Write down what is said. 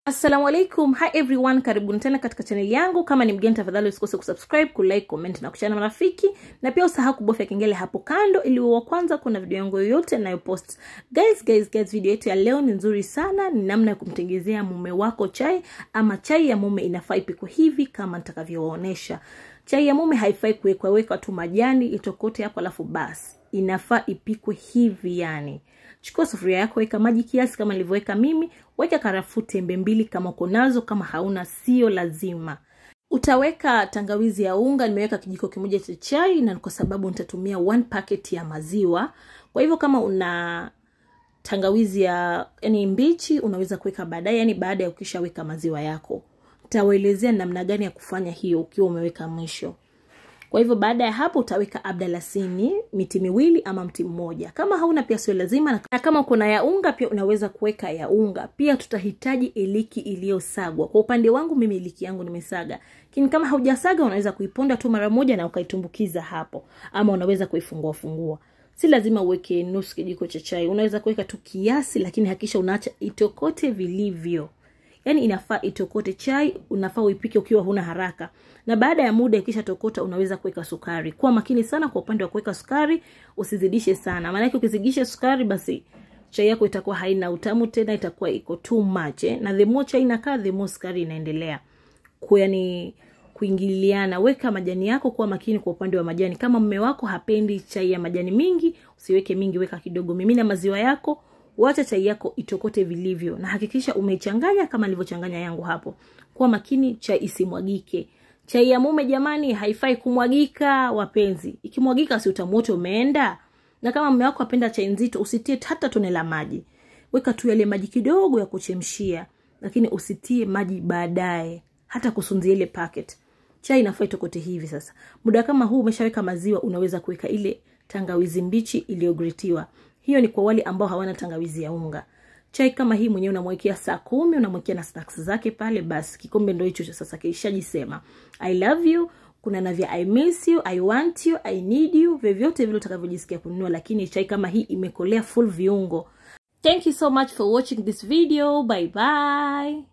assalamu alaikum hi everyone karibuni tena katika chaneli yangu kama ni mgeni tafadhali usikose kusubscribe kulike comment na kushana marafiki na pia usahau kubofya kengele hapo kando ili wa kwanza kuna video yangu yoyote nayopost guys guys guys video yetu ya leo ni nzuri sana ni namna ya kumtengezea mume wako chai ama chai ya mume inafaa ipikwe hivi kama nitakavyowaonyesha chai ya mume haifai kuwekwa weka tu majani itokote hapo alafu basi inafaa ipikwe hivi yani chukua sufuria yako weka maji kiasi kama nilivyoweka mimi weka karafuu tembe mbili kama uko nazo kama hauna sio lazima utaweka tangawizi ya unga nimeweka kijiko kimoja cha chai na kwa sababu nitatumia one packet ya maziwa kwa hivyo kama una tangawizi ya yani mbichi unaweza kuweka baadaye yani baada ya ukishaweka maziwa yako nitawaelezea namna gani ya kufanya hiyo ukiwa umeweka mwisho kwa hivyo baada ya hapo utaweka abdalasini miti miwili ama mti mmoja kama hauna pia sio lazima na kama kuna ya unga pia unaweza kuweka ya unga pia tutahitaji iliki iliyosagwa kwa upande wangu mimi iliki yangu nimesaga lakini kama haujasaga unaweza kuiponda tu mara moja na ukaitumbukiza hapo ama unaweza kuifungua fungua si lazima uweke nusu kijiko cha chai unaweza kuweka tu kiasi lakini hakisha unaacha itokote vilivyo yaani inafaa itokote chai unafaa uipike ukiwa huna haraka na baada ya muda ikisha tokota unaweza kuweka sukari kuwa makini sana kwa upande wa kuweka sukari usizidishe sana maanake ukizidisha sukari basi chai yako itakuwa haina utamu tena itakuwa iko too much eh? na the more chai inakaa the more sukari inaendelea yani kuingiliana weka majani yako kuwa makini kwa upande wa majani kama mme wako hapendi chai ya majani mingi usiweke mingi weka kidogo mimina maziwa yako wacha chai yako itokote vilivyo na hakikisha umeichanganya kama nilivyochanganya yangu hapo kuwa makini chai isimwagike chai ya mume jamani haifai kumwagika wapenzi ikimwagika si utamu wote umeenda na kama mume wako apenda chai nzito usitie hata tone la maji weka tu yale maji kidogo ya kuchemshia lakini usitie maji baadaye hata kusunzia ile packet chai inafaa itokote hivi sasa muda kama huu umeshaweka maziwa unaweza kuweka ile tangawizi mbichi iliyogretiwa hiyo ni kwa wale ambao hawana tangawizi ya unga chai kama hii mwenyewe unamwekea saa kumi unamwekea na snacks zake pale basi kikombe ndo hicho sasa kishajisema i love you kuna na vya i miss you i want you i need you vyovyote vile utakavyojisikia kununua lakini chai kama hii imekolea full viungo thank you so much for watching this video bye bye